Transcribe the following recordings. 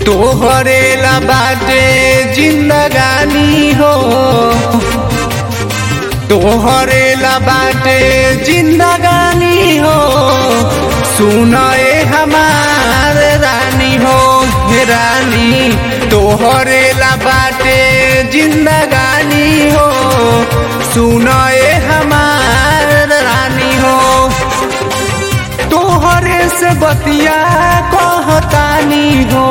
तोहरे ला बाटे जिंदगानी हो तोहरे ला बाटे जिंदगानी हो सुनाए हमार रानी हो हे रानी तोहरे ला बाटे जिंदगानी हो सुनाए हमार रानी हो तोहरे से बतिया कहतानी हो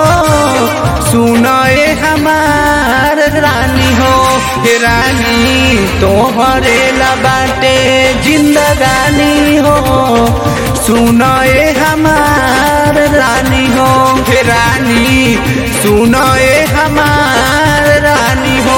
सुनाए हमार रानी हो हे रानी तोहरे ला बाटे जिंदगानी हो सुनाए हमार रानी हो हे रानी सुनाए हमार रानी हो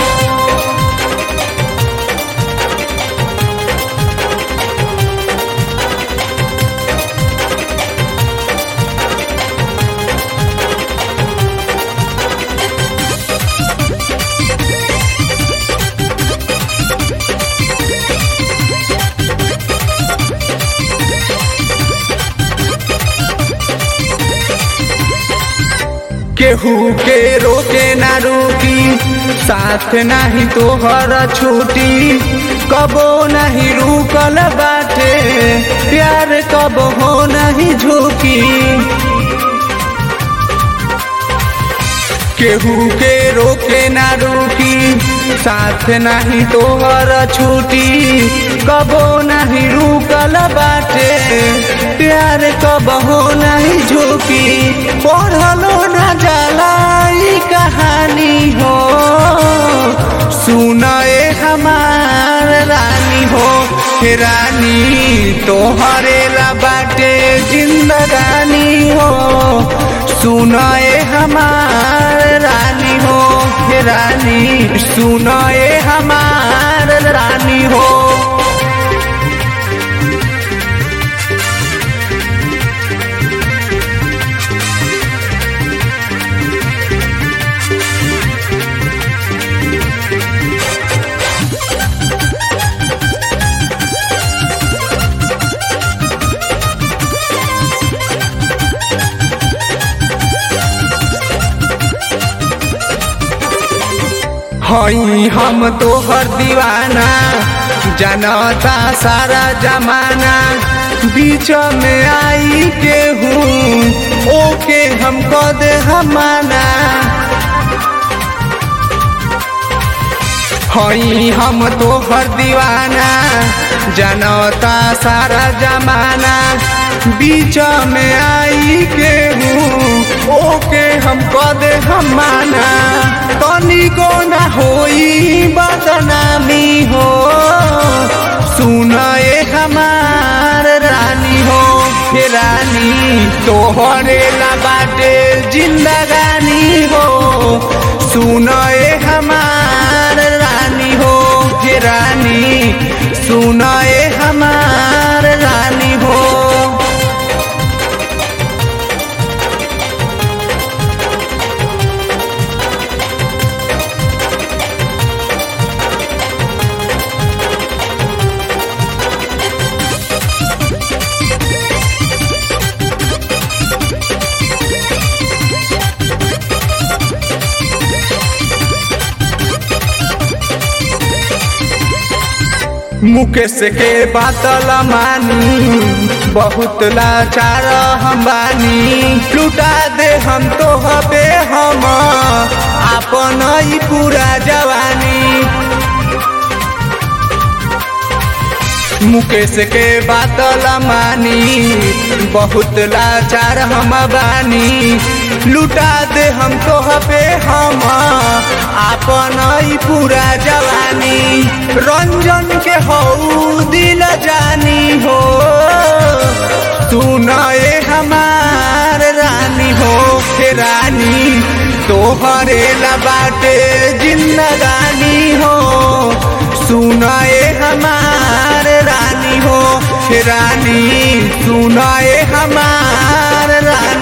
केहू के रोके ना रोकी साथ नाही तोहर छूटी कबो नहीं रुकल बाटे प्यार कब हो नहीं झुकी केहू के रोके ना रोकी साथ नहीं तोहर छूटी कबो नहीं रुकल बाटे प्यार कब हो नहीं झुकी पढ़लो ना जाला ई कहानी हो सुनाए हमार रानी हो हे रानी तोहरे ला बाटे जिंदगानी हो सुनाए हमार रानी हो हे रानी सुनाए हमार रानी हो हई हम तोहर दीवाना जनता सारा जमाना बीच में आई के हूँ ओके हमको दे हमाना हई हम तोहर दीवाना जनता सारा जमाना बीच में आई के हूँ ओके हमको दे हमाना तनिको ना होई बदनामी हो सुनाए हमार रानी हो हे रानी तोहरे ला बाटे जिंदगानी हो सुनाए हमार रानी हो हे रानी सुनाए हमार रानी हो मुकेश के बातल मानी बहुत लाचार हम बानी लुटा दे हम तो हबे हम आपन ही पूरा जवानी मुकेश के बातल मानी बहुत लाचार हम बानी लुटा दे हम तो हबे हम आपन ही पूरा जवानी रंजन के हो दिल जानी हो सुनाए हमार रानी हो हे रानी तोहरे ला बाटे जिंदगानी हो सुनाए हमार रानी हो हे रानी सुनाए हमार रानी